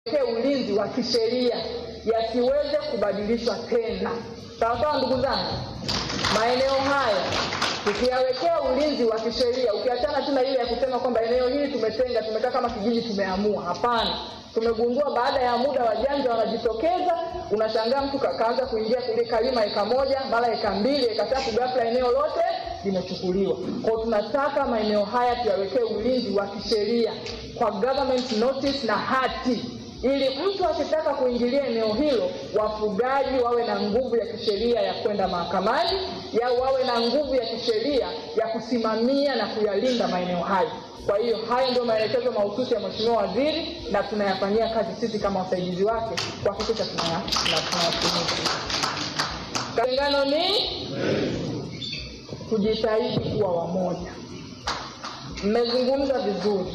ulinzi wa kisheria yasiweze kubadilishwa tena. Sawasawa, ndugu zangu, maeneo haya tukiyawekea ulinzi wa kisheria, ukiachana tu na ile ya kusema kwamba eneo hili tumetenga, tumekaa kama kijiji, tumeamua. Hapana, tumegundua baada ya muda wajanja wanajitokeza, unashangaa mtu kaanza kuingia kule kalima eka moja mara eka mbili eka tatu, ghafla eneo lote limechukuliwa. Kwa tunataka maeneo haya tuyawekee ulinzi wa kisheria kwa government notice na hati ili mtu akitaka kuingilia eneo hilo, wafugaji wawe na nguvu ya kisheria ya kwenda mahakamani, ya wawe na nguvu ya kisheria ya kusimamia na kuyalinda maeneo hayo. Kwa hiyo hayo ndio maelekezo mahususi ya Mheshimiwa Waziri na tunayafanyia kazi sisi kama wasaidizi wake kuhakikisha tunayatimiza. Kalingano ni kujitahidi kuwa wamoja. Mmezungumza vizuri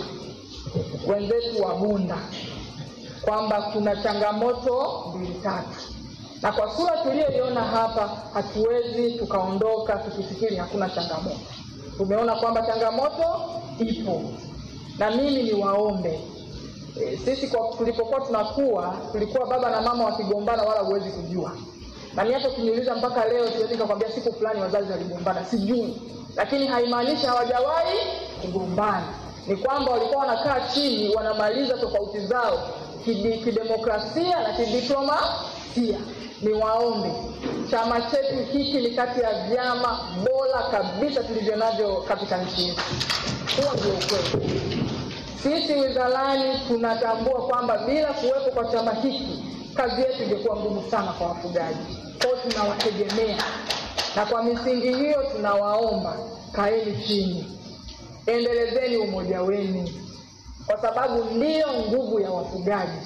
wenzetu wa Bunda kwamba kuna changamoto mbili tatu, na kwa sura tuliyoiona hapa hatuwezi tukaondoka tukifikiri hakuna changamoto. Tumeona kwamba changamoto ipo, na mimi ni waombe e, sisi kwa tulipokuwa tunakuwa tulikuwa baba na mama wakigombana, wala huwezi kujua. Na mimi hata ukiniuliza mpaka leo siwezi nikakwambia siku fulani wazazi waligombana, sijui, lakini haimaanishi hawajawahi kugombana. Ni kwamba walikuwa wanakaa chini, wanamaliza tofauti zao kidemokrasia na kidiplomasia. Ni waombe, chama chetu hiki ni kati ya vyama bora kabisa tulivyo navyo katika nchi yetu. Huo ndio ukweli. Sisi wizarani tunatambua kwamba bila kuwepo kwa chama hiki kazi yetu ingekuwa ngumu sana kwa wafugaji. Kwa hiyo tunawategemea, na kwa misingi hiyo tunawaomba, kaeni chini, endelezeni umoja wenu kwa sababu ndiyo nguvu ya wafugaji.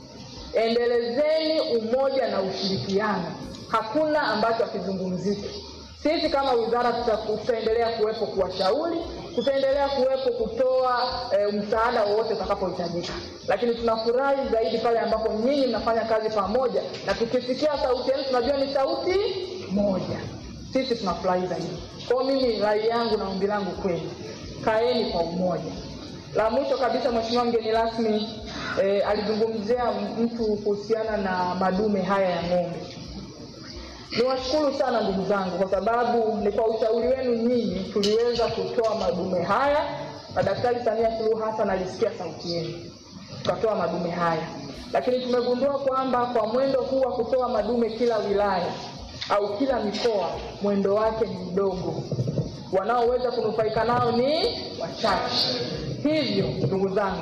Endelezeni umoja na ushirikiano, hakuna ambacho hakizungumziki. Sisi kama wizara tutaendelea kuwepo kuwashauri, tutaendelea kuwepo kutoa e, msaada wowote utakapohitajika, lakini tunafurahi zaidi pale ambapo nyinyi mnafanya kazi pamoja, na tukisikia sauti yenu tunajua ni sauti moja. Sisi tunafurahi zaidi. Kwa mimi, rai yangu na ombi langu kwenu, kaeni kwa umoja. La mwisho kabisa, Mheshimiwa mgeni rasmi e, alizungumzia mtu kuhusiana na madume haya ya ng'ombe. Niwashukuru sana ndugu zangu, kwa sababu ni kwa ushauri wenu nyinyi tuliweza kutoa madume haya, na Daktari Samia Suluhu Hassan alisikia sauti yenu, tukatoa madume haya, lakini tumegundua kwamba kwa mwendo huu wa kutoa madume kila wilaya au kila mikoa, mwendo wake ni mdogo, wanaoweza kunufaika nao ni wachache. Hivyo ndugu zangu,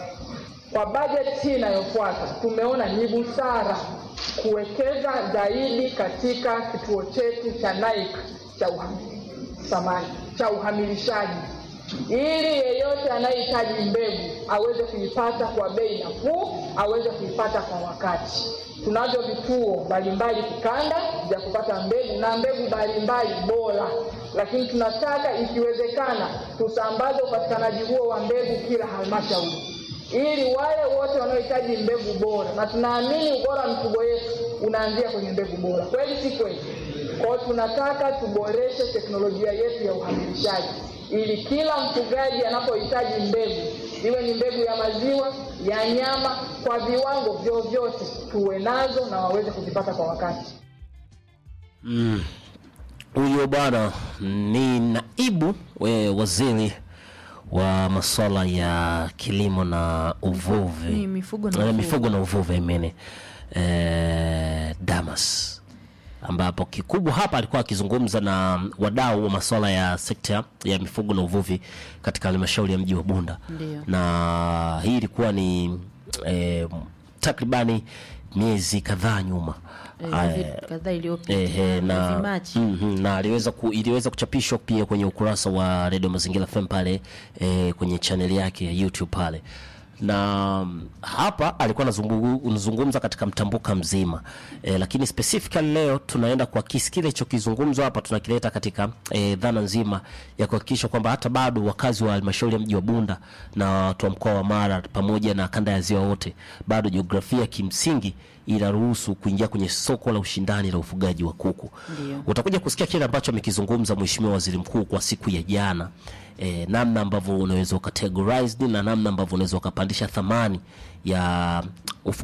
kwa bajeti hii inayofuata tumeona ni busara kuwekeza zaidi katika kituo chetu cha NAIC cha samani cha uhamilishaji, ili yeyote anayehitaji mbegu aweze kuipata kwa bei nafuu, aweze kuipata kwa wakati. Tunavyo vituo mbalimbali kikanda vya kupata mbegu na mbegu mbalimbali bora, lakini tunataka ikiwezekana tusambaze upatikanaji huo wa mbegu kila halmashauri ili wale wote wanaohitaji mbegu bora, na tunaamini ubora wa mifugo yetu unaanzia kwenye mbegu bora. Kweli si kweli? Kwa hiyo tunataka tuboreshe teknolojia yetu ya uhamilishaji, ili kila mfugaji anapohitaji mbegu, iwe ni mbegu ya maziwa, ya nyama, kwa viwango vyovyote, tuwe nazo na waweze kuzipata kwa wakati. Huyo mm, bwana ni naibu we waziri wa masuala ya kilimo na uvuvi Ni mifugo na Eh, uvuvi. mifugo na uvuvi mene eh, Damas ambapo kikubwa hapa alikuwa akizungumza na wadau wa masuala ya sekta ya mifugo na uvuvi katika halmashauri ya mji wa Bunda Ndio. na hii ilikuwa ni eh, takribani miezi kadhaa nyuma Eh, Aya, hivi kadhaa iliyopita Ehe, na, mwezi Machi. mhm, na aliweza ku, iliweza kuchapishwa pia kwenye ukurasa wa Radio Mazingira FM pale eh, kwenye chaneli yake ya YouTube pale na mm, hapa alikuwa anazungu- anazungumza katika mtambuka mzima eh, lakini specifically leo tunaenda kuakisi kile chokizungumzwa hapa tunakileta katika eh, dhana nzima ya kuhakikisha kwamba hata bado wakazi wa halmashauri ya mji wa Bunda na watu wa mkoa wa Mara pamoja na kanda ya ziwa wote bado jiografia kimsingi inaruhusu kuingia kwenye soko la ushindani la ufugaji wa kuku. Ndio. Utakuja kusikia kile ambacho amekizungumza Mheshimiwa Waziri Mkuu kwa siku ya jana eh, namna ambavyo unaweza ukategorized na namna ambavyo unaweza ukapandisha thamani ya ufugaji